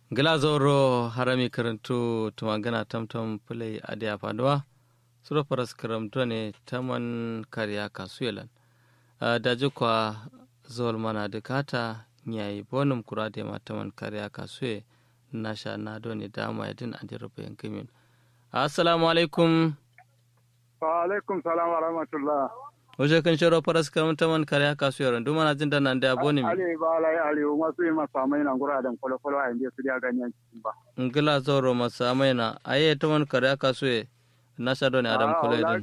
glazoro harami karantu tumagana tamtam pulai adiya faduwa suro paras karamto ne taman kariya kasuyelan daji kwa zol mana dukata nyai bonum kurade ma taman kariya kasuye nasha na doni dama yadin adira bayan kimin assalamu alaikum wa alaikum salam wa rahmatullah wajen kan sharo faras karamta man kariya kasuye randu mana jin da nan da boni mi ali ba lai ali masu yi masa mai nan gura dan kwalo kwalo a inda su da ganyen cikin ba ngila zoro masa mai na aye taman kariya kasuye nasha doni adam kuledin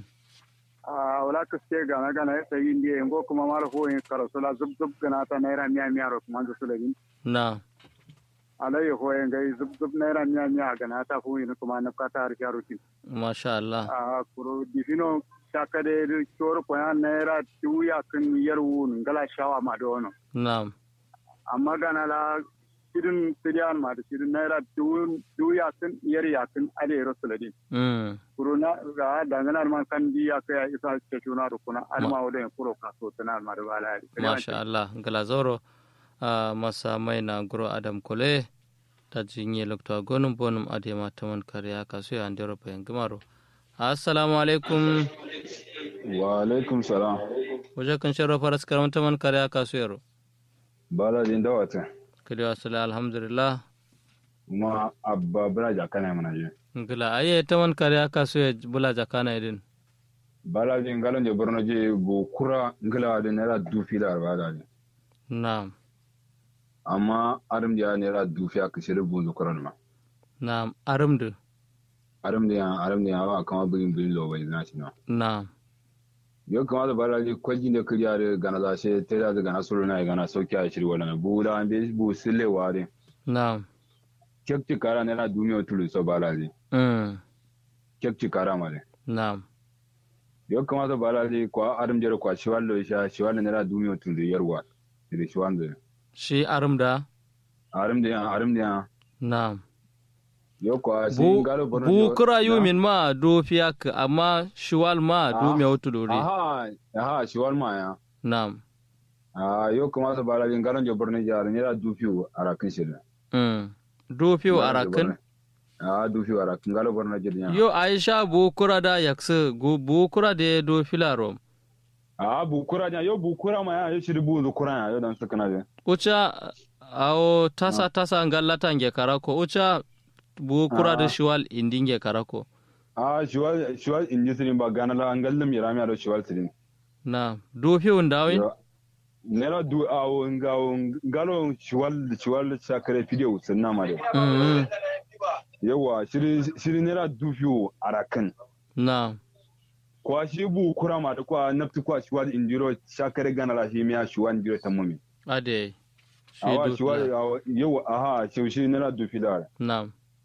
a wala ka ce gana gana ya sayi indiya yango kuma mara hoyin karasula zub zub gana ta naira miya miya ro kuma da sulabin na alayhi hoyin gai zub zub naira miya miya gana ta hoyin kuma na kata har ya rutin masha Allah a kuro difino shaka da tor ko ya naira tuya kan yarwu ngala shawa ma da wono na amma gana la shirin siriyan ma da shirin naira tuya kan yar ya kan alayhi rasuladin mm kuruna ga danganar man kan di ya kai isa ce tuna da kuna alma wadda kuro kaso tana ma da bala masha Allah ngala zoro a masa mai na guro adam kole ta jinye lokta gonum bonum adema taman kariya kasu ya andero bayan gimaro assalamu alaikum wa alaikum salam wajen kan sharo faras karam taman kariya kasu yaro bala din dawata kadi wasala alhamdulillah kuma abba bala jakana mana je ngila aye taman kariya kasu ya bula jakana idin bala din galan je borno je bo kura ngila de nera dufi da arba da je na'am amma arim da nera dufi aka shiri bunzu kuran ma na'am arimdu arim da arim da wa kama bugin bugin lo bai zina shi na na'am yo kama da bala je kwaji ne kiriya da gana za she ta da gana sulu na gana sauki a shiri wala bu da an be bu sille ware na'am kekti kara nera duniya tulu so bala je mm kekti kara ma de na'am yo kama da bala je kwa arim jere kwa shiwallo sha shiwallo nera duniya tulu yarwa da shiwanda shi arimda arim da arim da na'am yo kwa bu sin galo borno bu kura yumin ma do fiyak amma shiwal ma do Ah. me wutu dori aha aha shiwal ma ya na'am ah yo kuma sa bala gin garan jo borno jar ne da dufiu arakin shida mm do fiyo arakin ah dufiu arakin galo borno jar ya yo aisha bu kura da yakse go bu kura de do filaro ah bu kura nya yo bu kura ma ya yo shiri bu zu kura ya yo dan suka na de ucha awo tasa tasa ngallata nge karako ucha bu kura da Ah. shiwal indinge karako ah shiwal shiwal inji sirin ba gana la ngallam ya rami ado shiwal sirin na do fiyo ndawin Yo, nera du awo ngawo ngalo shiwal shiwal sakare video sunna ma de mm yawa shiri shiri nera dufiu arakin na kwa shi bu kura ma da kwa nafti kwa shiwal injiro shakare gana la shi miya shiwal injiro tammumi ade shi awa do shiwal fila. awa yau aha shi shi nera dufi da na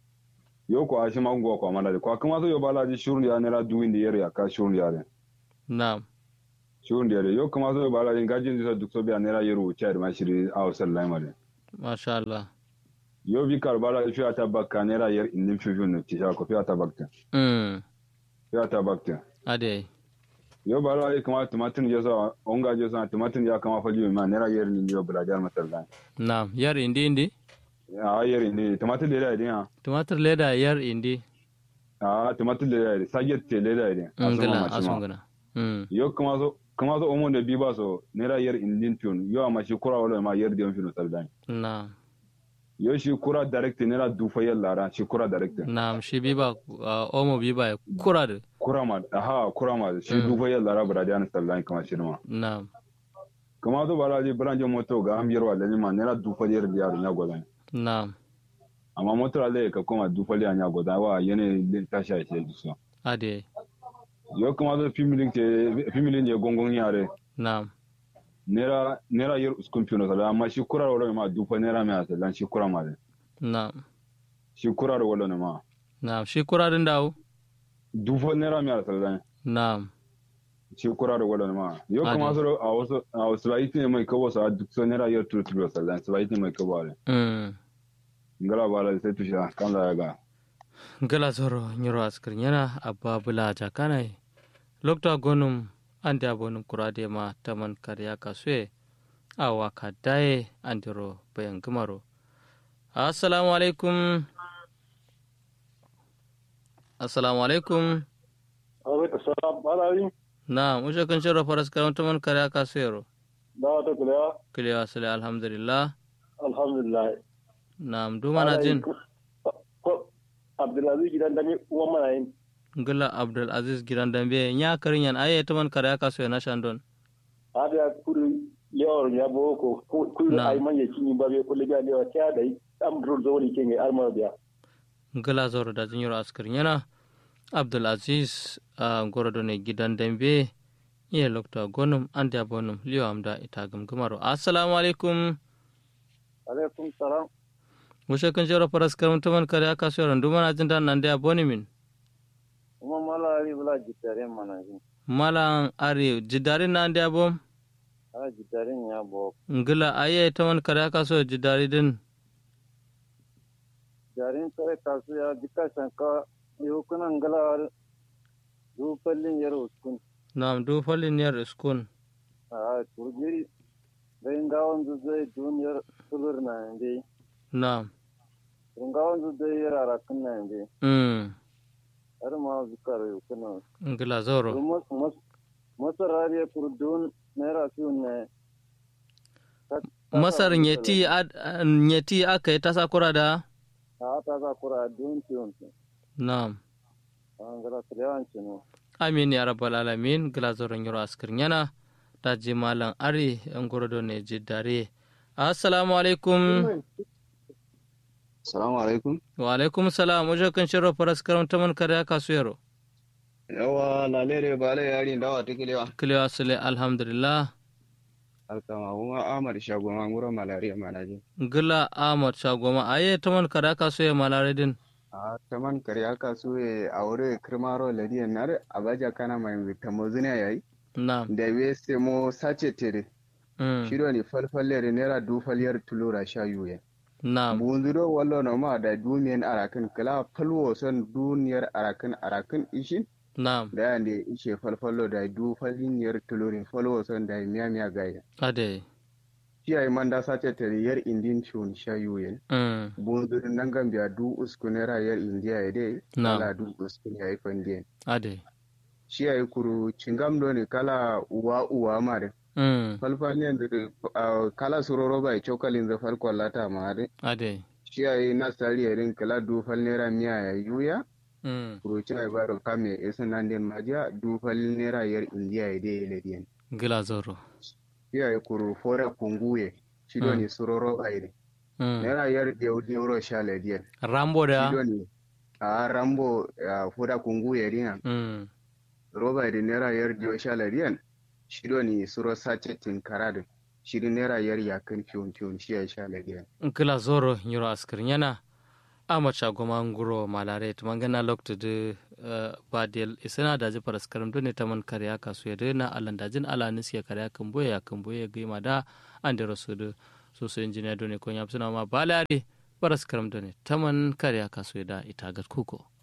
yau kwa shi mango kwa mala da kwa kuma so yau bala ji shurun ya nera duwin da yare ka shurun ya re na shurun da yare yau kuma so yau bala ji gajin da duk so biya nera yaro cha da ma shiri awa sallai mare masha Allah yau bi kar bala fi ta bakka nera yar indin fi fi ne ci ko fi ta bakka mm fi ta bakka ade yau bala ji kuma tumatin ya sa onga je sa tumatin ya kama fali ma nera yar ni yau bala jar masallai na yar indi indi a yar ni tumatin da ya din tumatir leda yar indi a tumatin da ya saget te da ya ngala asungana mm yo kuma so kuma so omo da bi ba so nera yer indin tun yo ama shi kura wala ma yer dion fino saldan na yo shi kura direct nera du fa yalla ra shi kura direct na shi biba uh, omo biba ya kura da kura ma aha kura ma shi du fa yalla ra bra dian saldan kama shi ma na kuma so bala ji branje moto ga am yerwa da ma nera du fa yer diar nya godan na amma moto ale ka kuma du fa yer nya godan wa yene din ta sha shi so ade yo kuma so fimilin te fimilin je gongon yare na nera nera yer uskun fino saldan amma shi kura wala ma du fa nera ma saldan shi kura ma de na shi kura wala ne ma na shi kura din dawo dufo naira mi saldan na shi kura da wadda ma yau kuma su a wasu a wasu laiti ne mai kawo sa duk so naira yau turu turu saldan su laiti mai kawo ne mm ngala ba la sai tusha kan da ga gala zoro nyiro askir yana abba bula jakana lokta gonum ande abonum kurade ma taman karya kasue awa kadaye andiro bayan gumaro assalamu alaikum assalamu alaikum alaikum salam malari na mushe kan shirra faras karanta man kare aka sayaro da wata kulewa kilewa sale alhamdulillah alhamdulillah na duma na jin ko abdulaziz gidan dami uwan mana yin ngila abdul aziz giran dambe nya karin yan aye to man kare aka sayo na shandon hada ya kuri lewar ya boko kuri Na. ay man ya kini ba be kulli ga lewa ta da am dur zo ni kenge arma biya ngila zoro da jin yoro askar yana abdul aziz a gorodo ne gidan dambe iya lokta gonum ande abonum liyo amda ita gamgamaro assalamu alaikum alaikum salam mushe kan shirra faras karanta man kare aka sayo duma na jin dan nan da aboni min kuma malari bula jitare mana yin malan ari jidari na ande abom ala jitare ya bo ngila aye to man kare aka sayo jidari din jarin tare kasu ya dika shanka yo kuna ngala du pallin yaro kun nam du falin yar iskun a turgiri dai ngawon zai duniyar sulur na inde nam ngawon zai yara rakin na inde mm har ma zukar yo kuna ngila zoro masarariya kurdun naira fiye ne masar nyeti ad nyeti aka yi tasa kura da a ta za kura dun fiye nam an gara tilewan cinu amin ya rabbal alamin gila zoron yoro askir yana da ji malam ari yan gorodo ne jidare assalamu alaikum Salamu alaikum. wa alaikum salam wajen kan shirro faras karanta man kare aka su yaro Yawa lalere ba la yari dawa ta kilewa. kilewa sule alhamdulillah Alkama kuma Ahmad Shagoma ngura malaria manaje. gila ahmad shagoma aye ta man kare aka su ya malare din A taman kare aka so e aure kirmaro ladiya nar abaja kana mai tamozuna yayi. nam Da we se mo sace tere. mm. Shiro ni falfalle nera du falyar tulura sha yuye. nam Bunzuro wallo no ma da dumiyan arakin kala falwo son duniyar arakin arakin ishin. nam Da yande ishe falfallo da du falyar tulurin falwo son da miya miya gaya. ade Kiyaye manda sace tere yar indin shun sha yuye. mm. bundur nangan biya du uskunera yar india ya dai Na'am. kala du uskun ya yi fandiyan ade shi ya yi kuru cingam do ne kala uwa uwa mare mm. falfaniyan da ah, kala suroro bai cokalin za falkon lata mare ade shi ya yi nasari ya rin kala du falnera miya ya yuya mm. kuru ci ya baro kame isa nan den majiya du falnera yar india ya dai lediyan gila zoro shi ya yi kuru fora kunguye shi do Mm. ne suroro bai ne mm. nera yar deuro sha lediyan rambo shi da do ne a rambo ah, fora kunguye rina mm. roba da naira yar diyo sha lariyan shido ni suro sace tinkara da shirin naira yar yakan fiyon fiyon shi ya sha lariyan kila zoro nyiro askir yana ama chagoma nguro malare tumangana lokto de uh, badel isana daji paraskaram done taman karya kasu yade na alan dajin ala nisi ya karya kamboye ya kamboye gima da ande rosudu so so engineer done ko nyapsuna ma balare paraskaram done taman karya kasu yada itagat kuko